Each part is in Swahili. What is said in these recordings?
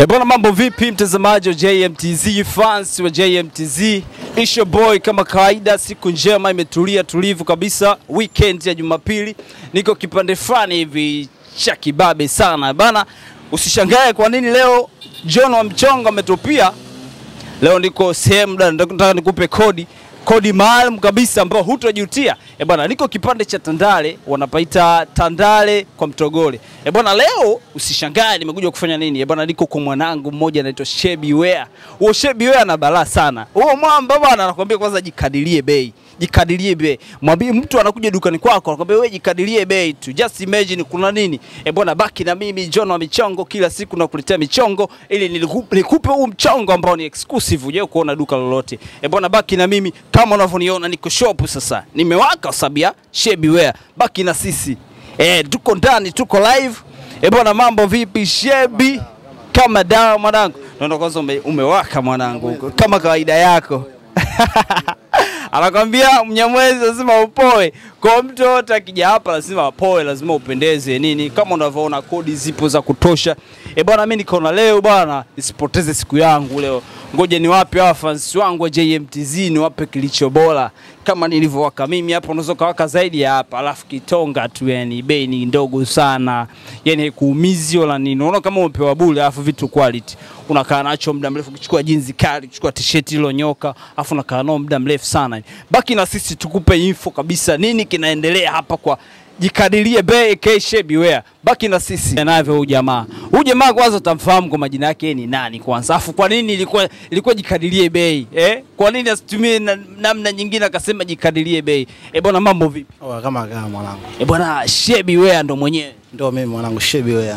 E bwana, mambo vipi mtazamaji wa JMTZ, fans wa JMTZ, isho boy kama kawaida, siku njema imetulia tulivu kabisa, weekend ya Jumapili, niko kipande fulani hivi cha kibabe sana bana. Usishangae kwa nini leo John wa mchongo ametupia. Leo niko sehemu da, nataka nikupe kodi kodi maalum kabisa ambao hutojutia. E bwana, niko kipande cha Tandale, wanapaita Tandale kwa Mtogole. E bwana, leo usishangae nimekuja kufanya nini? E bwana, niko kwa mwanangu mmoja anaitwa Shebi Wea. Huo Shebi Wea ana balaa sana. Huo mwamba bwana anakuambia kwanza jikadirie bei. Jikadirie bei. Mwambie mtu anakuja dukani kwako anakuambia wewe jikadirie bei tu. Just imagine kuna nini? E bwana, baki na mimi John wa michongo, kila siku nakuletea michongo ili niliku- nikupe huu mchongo ambao ni exclusive, hujawahi kuona duka lolote. E bwana, baki na mimi kama unavyoniona niko shop sasa. Nimewaka kwa sababu ya Shebi Wear. Baki na sisi. E, tuko ndani, tuko live. E bwana, mambo vipi Shebi? Kama dawa mwanangu. Naona kwanza ume, umewaka mwanangu huko kama kawaida yako. Anakwambia Mnyamwezi lazima upoe. Kwa mtu yote akija hapa lazima apoe, lazima upendeze nini. Kama unavyoona kodi zipo za kutosha. E bwana, mimi nikaona leo bwana nisipoteze siku yangu leo. Ngoja niwape hawa fans wangu wa JMTZ niwape kilicho bora. Kama nilivyowaka mimi hapa, unaweza kawaka zaidi ya hapa, alafu kitonga tu, yani bei ni ndogo sana, yani haikuumizi wala nini. Unaona kama umepewa bure, alafu vitu quality unakaa nacho muda mrefu, ukichukua jinzi kali, ukichukua t-shirt ilo nyoka, afu unakaa nao muda mrefu sana. Baki na sisi tukupe info kabisa, nini kinaendelea hapa kwa jikadirie bei K Shebi Wear. Baki na sisi navyo huyu jamaa. Huyu jamaa kwanza utamfahamu kwa majina yake yeye ni nani kwanza. Afu kwa nini ilikuwa ilikuwa jikadirie bei? Eh? Kwa nini asitumie na- namna nyingine akasema jikadirie bei? Eh bwana mambo vipi? Oa, kama kama mwanangu, Eh bwana Shebi Wear ndo mwenyewe. ndio mimi mwanangu Shebi Wea.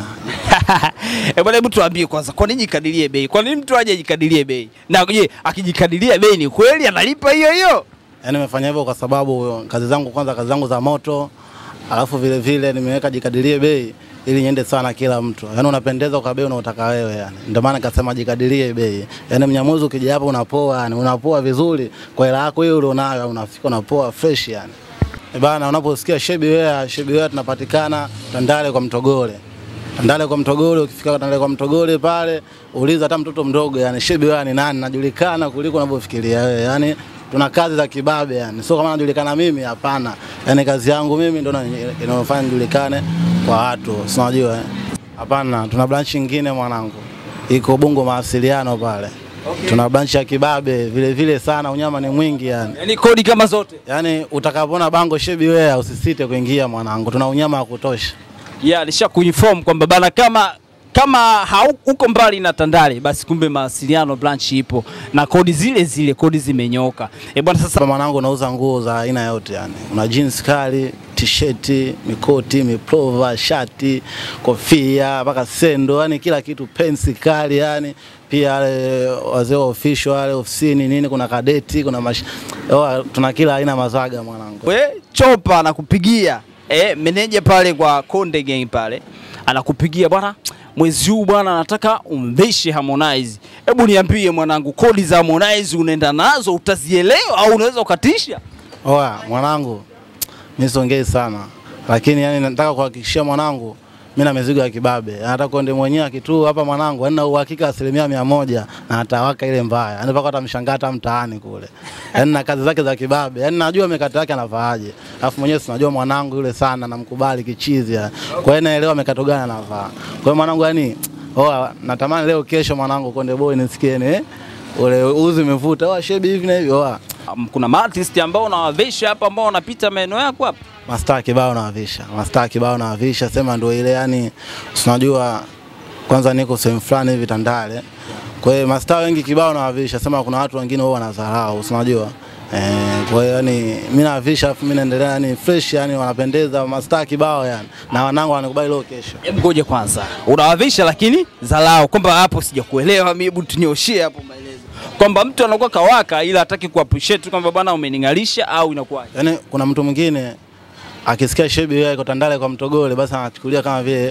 Eh bwana, hebu tuambie kwanza, kwa nini jikadirie bei? Kwa nini mtu aje ajikadirie bei? Na je, akijikadiria bei ni kweli analipa hiyo hiyo? Yaani nimefanya hivyo kwa sababu kazi zangu kwanza, kazi zangu za moto, alafu vile vile nimeweka jikadirie bei ili niende sana kila mtu. Yaani unapendeza kwa bei unaotaka wewe yani. Ndio maana nikasema jikadirie bei. Yaani Mnyamuzi ukija hapa unapoa yani, unapoa vizuri kwa hela yako hiyo ulionayo, unafika unapoa fresh yani. Eh bana, unaposikia Shebi Wea, Shebi Wea tunapatikana Tandale kwa Mtogole. Tandale kwa Mtogole, ukifika Tandale kwa Mtogole pale uliza hata mtoto mdogo yani Shebi Wea ni nani, najulikana kuliko unavyofikiria wewe. Yani tuna kazi za kibabe yani. Sio kama najulikana mimi, hapana. Yani kazi yangu mimi ndio ina- inayofanya nijulikane kwa watu. Si unajua eh? Hapana, tuna branch nyingine mwanangu. Iko Bongo mawasiliano pale. Okay. Tuna branch ya kibabe vile vile sana, unyama ni mwingi yani. Yaani kodi kama zote. Yaani utakapoona bango Shebi Wea usisite kuingia mwanangu, tuna unyama wa kutosha. ya alisha kuinform kwamba bana kama kama hauko mbali na Tandale basi kumbe mawasiliano branch ipo na kodi zile zile, kodi zimenyoka. Eh bwana, sasa Sasa mwanangu, unauza nguo za aina yote yani, una jeans kali, t-shirt, mikoti, miplova, shati, kofia mpaka sendo, yani kila kitu, pensi kali yani pia wale wazee wa official wale ofisini nini, kuna kadeti, kuna mash... Oa, tuna kila aina mazaga mwanangu. we chopa anakupigia eh, meneja pale kwa Konde Gang pale anakupigia bwana, mwezi huu bwana, nataka umvishe Harmonize. Hebu niambie mwanangu, kodi za Harmonize unaenda nazo utazielewa au unaweza ukatisha? Oa, mwanangu, mimi siongei sana, lakini yani nataka kuhakikishia mwanangu mimi na mizigo ya kibabe. Hata konde mwenyewe akitu hapa mwanangu, yani na uhakika asilimia mia moja na atawaka ile mbaya, yani mpaka atamshangaa hata mtaani kule, yani na kazi zake za kibabe, yani najua mikato yake anavaaje, alafu mwenyewe sinajua mwanangu yule sana, namkubali kichizi, yani. kwa hiyo naelewa mikato gani anavaa. Kwa hiyo mwanangu, yani oa, natamani leo kesho mwanangu Konde Boy nisikie ni ule uzi umevuta, oa shebi hivi na hivi, oa Um, kuna maartist ambao unawavisha hapa ambao wanapita maeneo yako hapa mastaa kibao nawavisha, mastaa kibao nawavisha, sema ndio ile yani, unajua kwanza niko sehemu fulani hivi Tandale, kwa hiyo mastaa wengi kibao nawavisha, sema kuna watu wengine wao wanadharau, unajua eh, kwa hiyo yani mimi nawavisha, afu mimi naendelea yani fresh, yani wanapendeza mastaa kibao yani, na wanangu wanikubali leo kesho. Hebu ngoja kwanza, unawavisha lakini zalao, kwamba hapo sijakuelewa mimi, hebu tunioshie hapo maelezo kwamba mtu anakuwa kawaka ila hataki ku appreciate kwamba bwana umening'alisha au inakuwaje? Yani kuna mtu mwingine akisikia Shebi yeye iko Tandale kwa Mtogole, basi anachukulia kama vile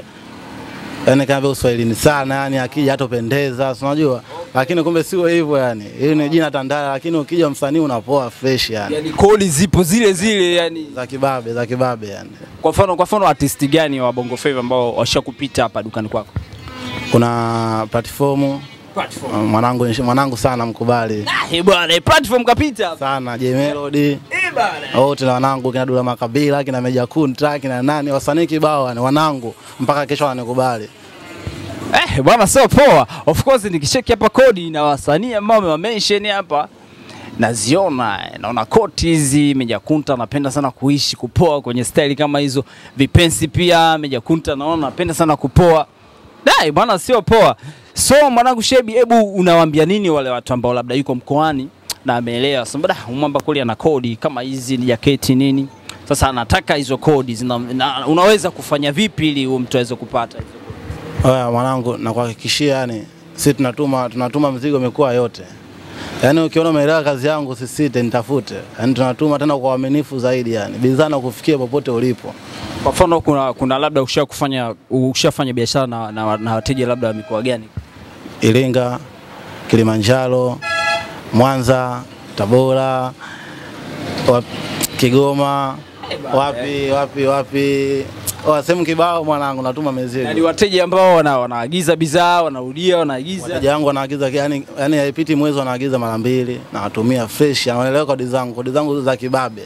yani kama vile uswahilini sana, yani akija hatopendeza, si unajua, lakini kumbe sio hivyo yani. Hili ni jina Tandale, lakini ukija msanii unapoa fresh yani, Yani kodi zipo zile zile yani. za kibabe za kibabe yani. Kwa mfano kwa mfano artist gani wa Bongo Flava ambao washakupita hapa dukani kwako? kuna platform Platform. mwanangu mwanangu sana mkubali Ah, eh bwana, eh, platform kapita hapa. sana J Melody Eh bwana. wote na wanangu kina Dula Makabila kina Meja Kunta kina nani wasanii kibao yani wanangu mpaka kesho wananikubali. Eh, bwana sio poa. Of course nikicheki hapa kodi na wasanii ambao wamewamention hapa naziona eh, naona koti hizi Meja Kunta anapenda sana kuishi kupoa kwenye style kama hizo. Vipensi pia Meja Kunta naona anapenda sana kupoa. Dai bwana sio poa. So mwanangu Shebi, hebu unawaambia nini wale watu ambao labda yuko mkoani na ameelewa sasa, da mwamba kweli ana kodi kama hizi ni jaketi nini, sasa anataka hizo kodi zina, na, unaweza kufanya vipi ili huyo mtu aweze kupata hizo Oya mwanangu, nakuhakikishia yani sisi tunatuma tunatuma mzigo mikoa yote. Yaani ukiona umeelewa kazi yangu usisite nitafute. Yaani tunatuma tena kwa uaminifu zaidi yani. Bidhaa na kufikia popote ulipo. Kwa mfano kuna, kuna labda usha kufanya ushafanya biashara na, na, na wateja labda wa mikoa gani? Iringa, Kilimanjaro, Mwanza, Tabora, wap, Kigoma, wapi wapi wapi. Oya sehemu kibao mwanangu natuma Na ni mizigo. wateja ambao wana, wanaagiza bidhaa wanarudia wanaagiza. Wateja wangu wanaagiza yani yani haipiti mwezi wanaagiza mara mbili na watumia fresh, wanaelewa kodi zangu, kodi zangu za kibabe.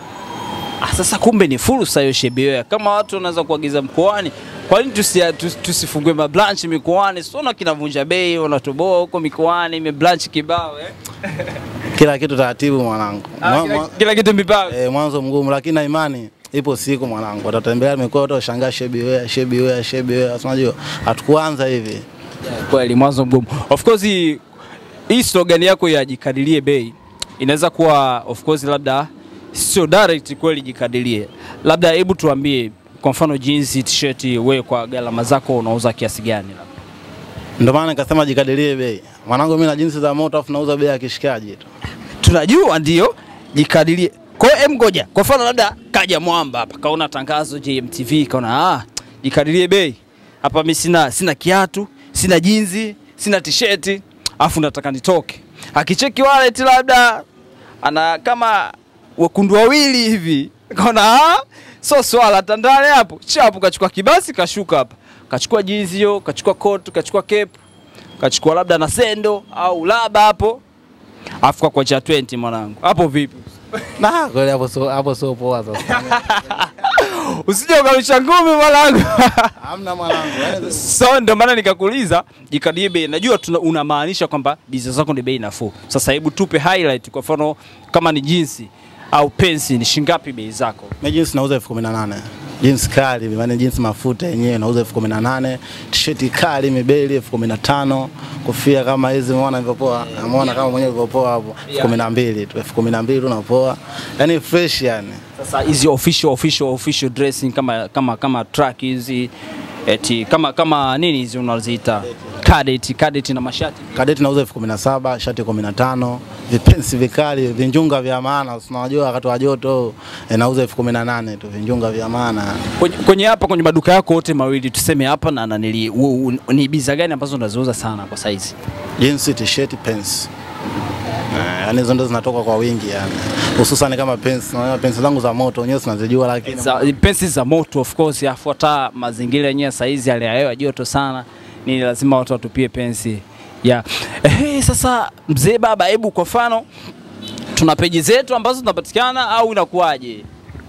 Ah, sasa kumbe ni fursa hiyo Shebeoya, kama watu wanaweza kuagiza mkoani, kwa nini tusi, tus- tusifungue mabranch mikoani? Siona kinavunja bei, wanatoboa huko mikoani, imebranch kibao eh? Kila kitu taratibu mwanangu. Ah, Mwa- kila, mwa- kila kitu mipango. Eh, mwanzo mgumu lakini na imani ipo siku mwanangu, watatembelea mikoa yote washangaa shebi wea shebi wea shebi wea. Si Unajua hatukuanza hivi. Yeah, kweli mwanzo mgumu. Of course hii hii slogan yako ya jikadirie bei inaweza kuwa of course labda sio direct kweli jikadirie. Labda hebu tuambie kwa mfano jeans, t-shirt wewe kwa gharama zako unauza kiasi gani labda? Ndio maana nikasema jikadirie bei. Mwanangu mimi na jinsi za moto afu nauza bei ya kishikaji tu. tunajua ndio jikadirie. Kwa hiyo em, ngoja kwa mfano labda kaja mwamba hapa kaona tangazo JMTV kaona ah, jikadirie bei hapa, mimi sina sina kiatu, sina jinzi, sina tisheti, afu nataka nitoke. Akicheki wallet labda ana kama wekundu wawili hivi, kaona ah, so swala tandale hapo chapu, kachukua kibasi kashuka hapa, kachukua jinzi hiyo, kachukua coat, kachukua cape, kachukua labda na sendo au laba hapo afu kwa kocha 20 mwanangu, hapo vipi? Na kweli hapo sio hapo sio poa sasa. Usije ukarusha ngumi mwanangu. Hamna mwanangu. yaani- so ndio maana nikakuuliza jikadie bei. Najua tuna, unamaanisha kwamba bidhaa zako ni bei nafuu. Sasa hebu tupe highlight, kwa mfano kama ni jinsi au pensi, ni shingapi bei zako? Mimi jeans nauza elfu kumi na nane. Jeans kali, maana jeans mafuta yenyewe nauza elfu kumi na nane. T-shirt kali mibeli elfu kumi na tano. Kofia kama hizi umeona ilivyopoa. Umeona kama mwenyewe ilivyopoa hapo. elfu kumi na mbili tu. elfu kumi na mbili tu napoa. Yaani fresh yani. Sasa hizi official official official dressing kama kama kama track hizi eti kama kama nini hizi unaziita cadet cadet na mashati Kadeti nauza elfu kumi na saba, shati kumi na tano, vipensi vikali, vinjunga vya maana, si unajua wakati wa joto e, nauza elfu kumi na nane tu, vinjunga vya maana. kwenye, kwenye hapa kwenye maduka yako yote mawili tuseme hapa na nanili, u- u- ni bidhaa gani ambazo unaziuza sana kwa saizi? Jeans, t-shirt, pants. Eh, Yaani hizo ndo zinatoka kwa wingi yani. Hususan kama pants, unaona pants zangu za moto wenyewe sinazijua lakini Za, pensi za moto of course, afu hata mazingira yenyewe saizi hali ya hewa joto sana, ni lazima watu watupie pensi yeah. Eh, sasa mzee baba, hebu kwa mfano tuna peji zetu ambazo zinapatikana au inakuwaje?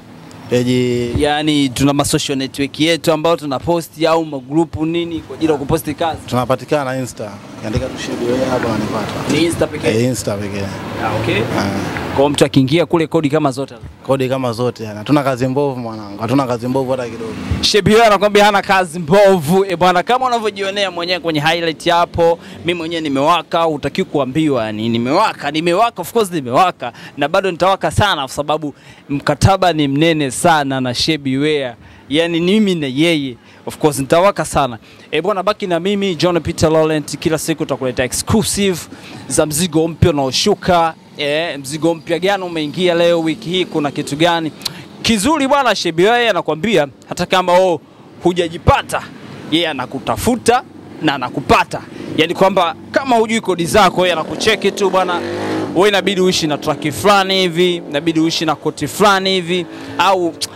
peji Yaani tuna ma social network yetu ambao tuna posti au magrupu nini kwa ajili ya kuposti kazi? tunapatikana Insta. Andika tu Shebi wewe hapo unanipata. Ni Insta pekee. Eh, Insta pekee. Ah, okay. Ah. Kwa hiyo mtu akiingia kule kodi kama zote. Kodi kama zote yani. Hatuna kazi mbovu mwanangu. Hatuna kazi mbovu hata kidogo. Shebio anakwambia hana kazi mbovu. E bwana, kama unavyojionea mwenyewe kwenye highlight hapo, mimi mwenyewe nimewaka, utaki kuambiwa yani nimewaka, nimewaka, of course nimewaka na bado nitawaka sana kwa sababu mkataba ni mnene sana na Shebi Wear. Yani mimi na yeye of course nitawaka sana. E bwana, baki na mimi John Peter Laurent, kila siku tutakuletea exclusive za mzigo mpya unaoshuka. E, mzigo mpya gani umeingia leo wiki hii, kuna kitu gani kizuri bwana. Shebi yeye anakwambia hata kama wewe hujajipata, yeye anakutafuta na anakupata, yaani kwamba kama hujui kodi zako, yeye anakucheki tu bwana, wewe inabidi uishi na traki fulani hivi, inabidi uishi na koti fulani hivi, au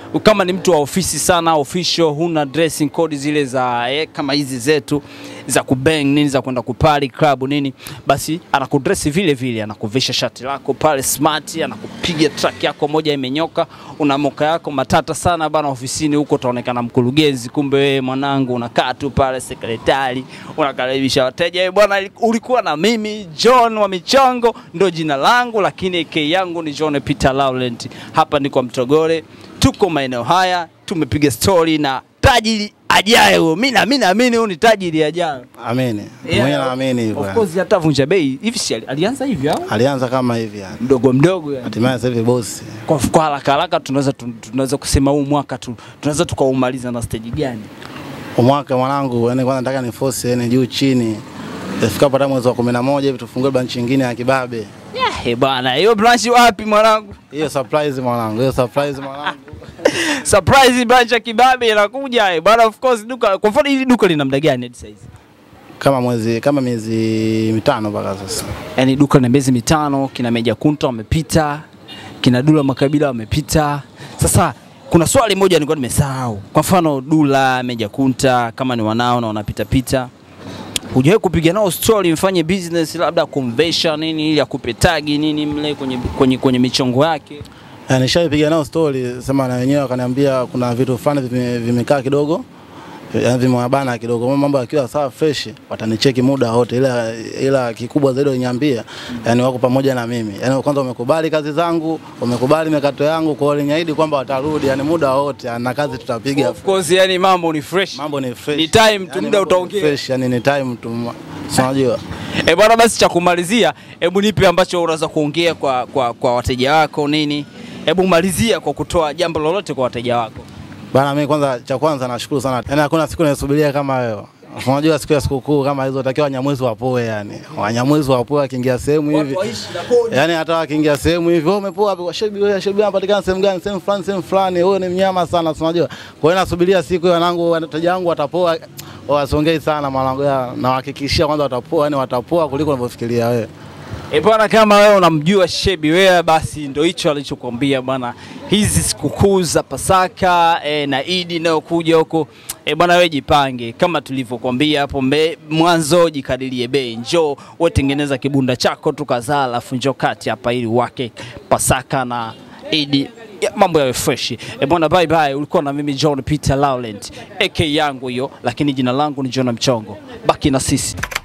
kama ni mtu wa ofisi sana official, huna dressing code zile za eh, kama hizi zetu za kubang nini za kwenda kupali club nini, basi anakudress vile vile, anakuvisha shati lako pale smart, anakupiga track yako moja imenyoka, una moka yako matata sana bana. Ofisini huko utaonekana mkurugenzi, kumbe wewe mwanangu unakaa tu pale sekretari, unakaribisha wateja. Eh, bwana, ulikuwa na mimi John wa Michongo, ndo jina langu, lakini AK yangu ni John Peter Laurent. Hapa ni kwa Mtogole, tuko maeneo haya, tumepiga story na tajiri ajaye huyo. Mimi na mimi naamini huyu ni tajiri ajaye. Amini. Yeah, Mwenyewe naamini hivyo. Of yani. course hata vunja bei hivi si ali- alianza hivi au Alianza kama hivi yani. mdogo mdogo yani. Hatimaye sasa hivi bosi. Kwa kwa haraka haraka tunaweza tu- tunaweza kusema huu mwaka tu tunaweza tukaumaliza na stage gani? Umwaka mwanangu, yani kwanza nataka ni force yani juu chini. Ifikapo hata mwezi wa 11 hivi tufungue branch nyingine ya Kibabe. Yeah, bwana, hiyo branch wapi mwanangu? Hiyo surprise mwanangu, hiyo surprise mwanangu. Surprise branch ya Kibabe inakuja eh. Bwana of course duka kwa mfano hili duka lina muda gani hadi saizi? Kama mwezi kama miezi mitano mpaka sasa. Yaani duka lina miezi mitano, kina Meja Kunta wamepita, kina Dula Makabila wamepita. Sasa kuna swali moja nilikuwa nimesahau. Kwa mfano Dula, Meja Kunta kama ni wanao na wanapita pita. Hujawahi kupiga nao story mfanye business labda convention nini ili akupe tagi nini mle kwenye kwenye kwenye michongo yake. Eh, Nishaipiga nao story, sema na wenyewe wakaniambia kuna vitu fulani vime- vimekaa kidogo yani vimewabana kidogo, mambo yakiwa sawa fresh, watanicheki muda wote, ila ila kikubwa zaidi waniambia, yani wako pamoja na mimi, yani kwanza wamekubali kazi zangu, wamekubali mikato yangu, kwa hiyo waliniahidi kwamba watarudi, yani muda wote na kazi tutapiga. Of course yani mambo ni fresh. Mambo ni fresh, Ni time tu, Yani muda mambo ni utaongea. fresh, yani ni time tu, si unajua E bwana, basi cha kumalizia, hebu nipe ambacho unaweza kuongea kwa, kwa, kwa wateja wako nini. Hebu malizia kwa kutoa jambo lolote kwa wateja wako. Bana, mimi kwanza, cha kwanza nashukuru sana, yaani hakuna siku naisubiria kama wewe. Unajua siku ya sikukuu kama hizo takiwa Wanyamwezi wapoe, yani Wanyamwezi wapoe, akiingia sehemu hivi yani hata wakiingia sehemu hivi, wewe umepoa wapi? Shebi wewe, shebi anapatikana sehemu gani? Sehemu fulani, sehemu fulani. Wewe ni mnyama sana, si unajua. Kwa hiyo nasubiria siku hiyo, wanangu, wateja wangu watapoa, wasongei sana mwanangu, ya, nawahakikishia kwanza watapoa, yani watapoa kuliko unavyofikiria wewe. E bwana, kama wewe unamjua Shebi Wea, basi ndo hicho alichokuambia bwana. Hizi sikukuu za Pasaka e, na Idi inayokuja huko e bwana, wewe jipange kama tulivyokuambia hapo mbe- mwanzo, jikadirie bei, njoo wewe tengeneza kibunda chako tu kadhaa, alafu njoo kati hapa ili wake Pasaka na Idi ya, mambo yawe fresh. E bwana, bye bye. Ulikuwa na mimi John Peter Laurent, AK yangu hiyo, lakini jina langu ni John Mchongo. Baki na sisi.